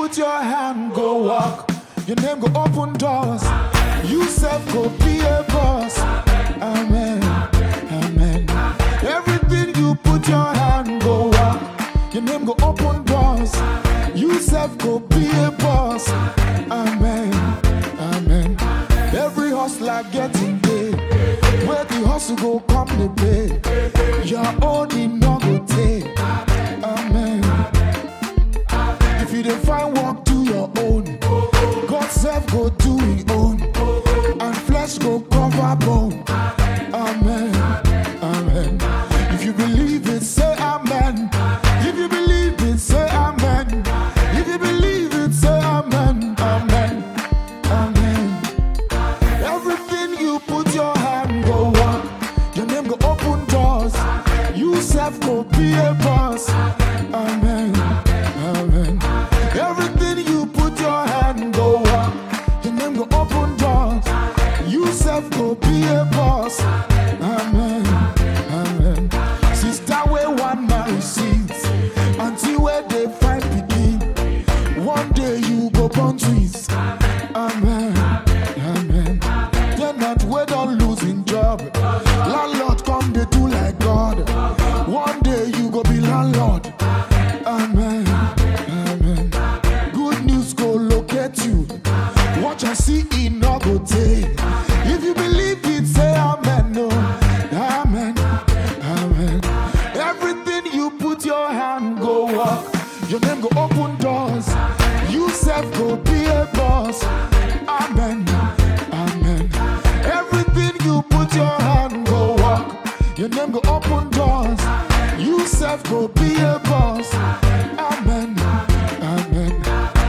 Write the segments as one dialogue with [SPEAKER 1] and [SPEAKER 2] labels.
[SPEAKER 1] put your hand, go walk. Your name go open doors. You self go be a boss. Amen. Amen. Everything you put your hand, go walk. Your name go open doors. You self go be a boss. Amen. Amen. Every hustler getting paid. Where the hustle go come the pay. Your own in no go take. Amen. If you dey find work, do your own. God self go do his own. And flesh go cover bone. Amen. Amen. If you believe it, say amen. If you believe it, say amen. If you believe it, say amen. Amen. Amen. Everything you put your hand go walk. Your name go open doors. You self go be a boss. Amen. Amen. Everything you put your hand go walk. Your name go open doors. You self go be a boss. Amen. Amen. Sister where one man receives. Until where they find begin. One day you go born twins. Amen. Amen. They're not where don't losing job. Landlord come they do like God. One day you go be landlord. Amen. Amen. Good news go locate you. Watch and see it no go take. If you believe it, say amen. No. Amen. Amen. Everything you put your hand go walk. Your name go open doors. You self go be a boss. Amen. Amen. Everything you put your hand go walk. Your name go open doors. You self go be a boss. Amen. Amen.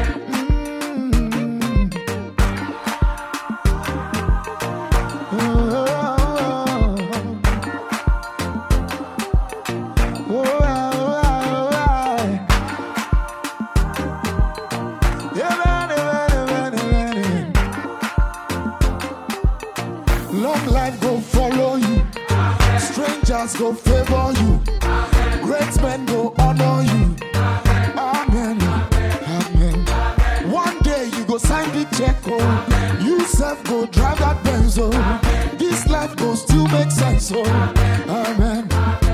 [SPEAKER 1] Mm. Oh, oh, oh, oh, oh. Yeah, man, man, man, man, man. Long life go follow you. Strangers go favor you. Great men go honor you. Amen. Amen. One day you go sign the check. Oh. You self go drive that Benz. Oh. This life go still make sense. Oh. Amen.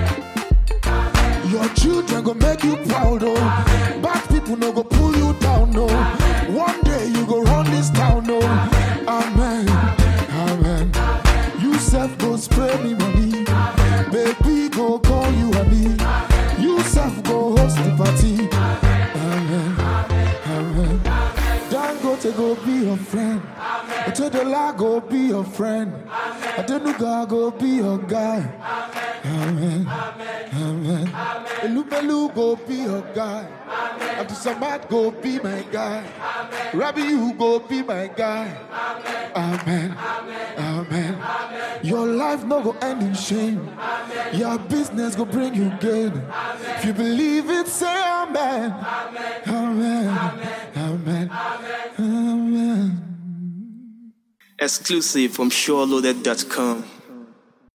[SPEAKER 1] Your children go make you proud, oh. Bad people no go pull you down, no. One day you go run this town, no. Amen, amen. You self go spray me money, baby go call you honey. You self go host the party. Amen, amen. Dangote go be your friend. Otedola go be your friend. Adenuga go be your guy. Amen. Amen. Elubelu go be your guy. Abdul Samad go be my guy. Rabbi, you go be my guy. Amen. Amen. Your life no go end in shame. Your business go bring you gain. If you believe it, say amen. Amen. Amen. Amen.
[SPEAKER 2] Exclusive from SureLoaded.com.